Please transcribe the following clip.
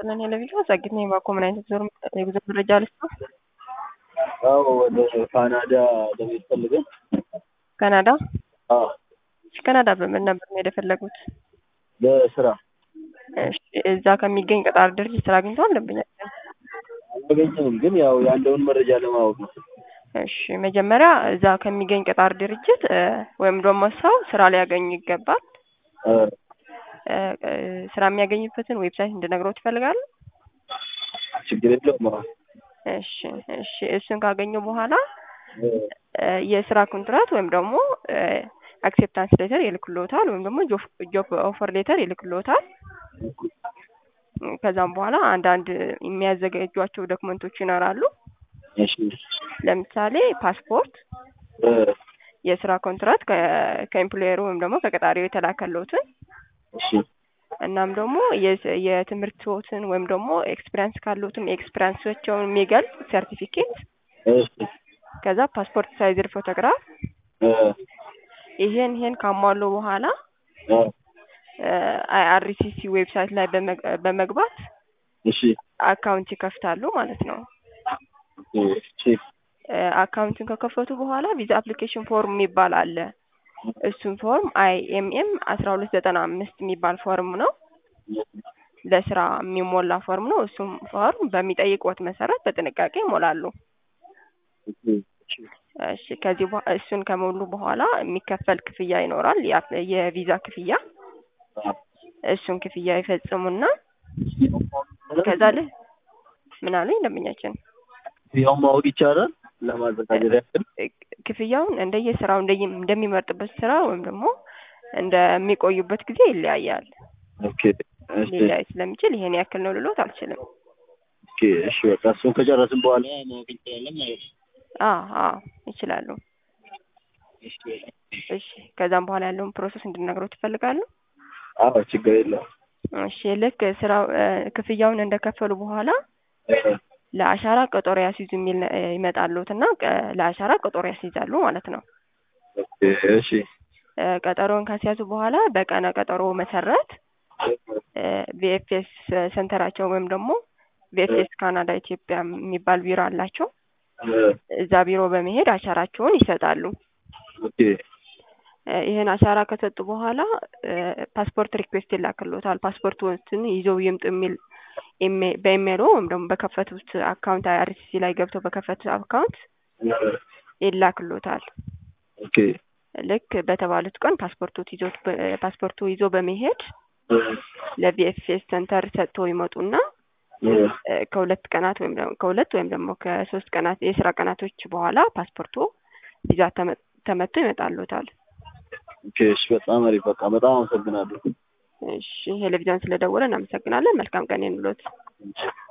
ይስጥልን ቴሌቪዥን ጸግት ነኝ። ባኮ ምን አይነት ዞር የጉዞ መረጃ ልስጥ? አዎ ወደ ካናዳ ለመሄድ ፈልገን። ካናዳ? አዎ እሺ፣ ካናዳ በምን ነበር መሄድ የፈለጉት? ለስራ እሺ፣ እዛ ከሚገኝ ቀጣሪ ድርጅት ስራ አግኝተዋል? ደንበኛችን አላገኘንም፣ ግን ያው ያለውን መረጃ ለማወቅ ነው። እሺ፣ መጀመሪያ እዛ ከሚገኝ ቀጣሪ ድርጅት እ ወይም ደግሞ ሰው ስራ ሊያገኙ ይገባል። እ እ እ ስራ የሚያገኙበትን ዌብሳይት እንድነግሮት ይፈልጋሉ? ችግር የለውም። አዎ እሺ እሺ እሱን ካገኙ በኋላ እ እ የስራ ኮንትራት ወይም ደግሞ አክሴፕታንስ ሌተር ይልክሎታል ወይም ደግሞ ጆብ ኦፈር ሌተር ይልክሎታል። ከዛም በኋላ አንዳንድ የሚያዘጋጇቸው ዶክመንቶች ይኖራሉ። እሺ ለምሳሌ ፓስፖርት፣ እ የስራ ኮንትራት ከ- ከኤምፕሎየሩ ወይም ደግሞ ከቀጣሪው የተላከሎትን እሺ እናም ደግሞ የስ- የትምህርቶትን ወይም ደግሞ ኤክስፒሪያንስ ካሉትን ኤክስፒሪያንሶቸውን የሚገልጽ ሰርቲፊኬት እሺ ከዛ ፓስፖርት ሳይዝር ፎቶግራፍ እ ይሄን ይሄን ካሟሉ በኋላ እ አይአርሲሲ ዌብሳይት ላይ በመግ- በመግባት እሺ አካውንት ይከፍታሉ ማለት ነው። እሺ እ አካውንትን ከከፈቱ በኋላ ቪዛ አፕሊኬሽን ፎርም የሚባል አለ። እሱም ፎርም አይኤምኤም አስራ ሁለት ዘጠና አምስት የሚባል ፎርም ነው። ለስራ የሚሞላ ፎርም ነው። እሱም ፎርም በሚጠይቅዎት መሰረት በጥንቃቄ ይሞላሉ። እሺ እሺ ከዚህ በኋላ እሱን ከሞሉ በኋላ የሚከፈል ክፍያ ይኖራል። ያ- የቪዛ ክፍያ እሱን ክፍያ ይፈጽሙና ከዛ ላይ ምን አሉኝ ደንበኛችን ያው ማወቅ ይቻላል ለማዘጋጀት ያክል ክፍያውን እንደየስራው እንደየ እንደሚመርጥበት ስራ ወይም ደግሞ እንደሚቆዩበት ጊዜ ይለያያል። ኦኬ እሺ ሊለያይ ስለሚችል ይሄን ያክል ነው ልሎት አልችልም። ኦኬ እሺ በቃ እሱን ከጨረስን በኋላ ማወቅ እንችላለን ማለት ነው። አዎ አዎ ይችላሉ። እሺ እሺ ከዛም በኋላ ያለውን ፕሮሰስ እንድነግረው ትፈልጋሉ? አዎ ችግር የለውም። እሺ ልክ ስራው እ ክፍያውን እንደከፈሉ በኋላ እ ለአሻራ ቀጠሮ ያስይዙ የሚል እ ይመጣልዎት እና ቀ- ለአሻራ ቀጠሮ ያስይዛሉ ማለት ነው። ኦኬ እሺ እ ቀጠሮውን ካስያዙ በኋላ በቀነ ቀጠሮ መሰረት ቪኤፍኤስ ሴንተራቸው ወይም ደግሞ ቪኤፍኤስ ካናዳ ኢትዮጵያ የሚባል ቢሮ አላቸው። እ እዛ ቢሮ በመሄድ አሻራቸውን ይሰጣሉ። ኦኬ እ ይህን አሻራ ከሰጡ በኋላ እ ፓስፖርት ሪኩዌስት ይላክልዎታል። ፓስፖርቱን ይዘው ይምጡ የሚል ኢሜ- በኢሜይሎ ወይም ደግሞ በከፈቱት አካውንት አይአርሲሲ ላይ ገብተው በከፈቱት አካውንት እ ይላክልዎታል። ኦኬ ልክ በተባሉት ቀን ፓስፖርቱ ይዞት በ- ፓስፖርቱ ይዞ በመሄድ እ ለቪኤፍኤስ ሴንተር ሰጥተው ይመጡና እ እ ከሁለት ቀናት ወይም ደግሞ ከሁለት ወይም ደግሞ ከሶስት ቀናት የስራ ቀናቶች በኋላ ፓስፖርቱ ቪዛ ተመ- ተመቶ ይመጣልዎታል። ኦኬ እሺ በጣም አሪፍ በቃ በጣም አመሰግናለሁ። እሺ ቴሌቪዥን ስለደወለ እናመሰግናለን። መልካም ቀን ይሁንልዎት።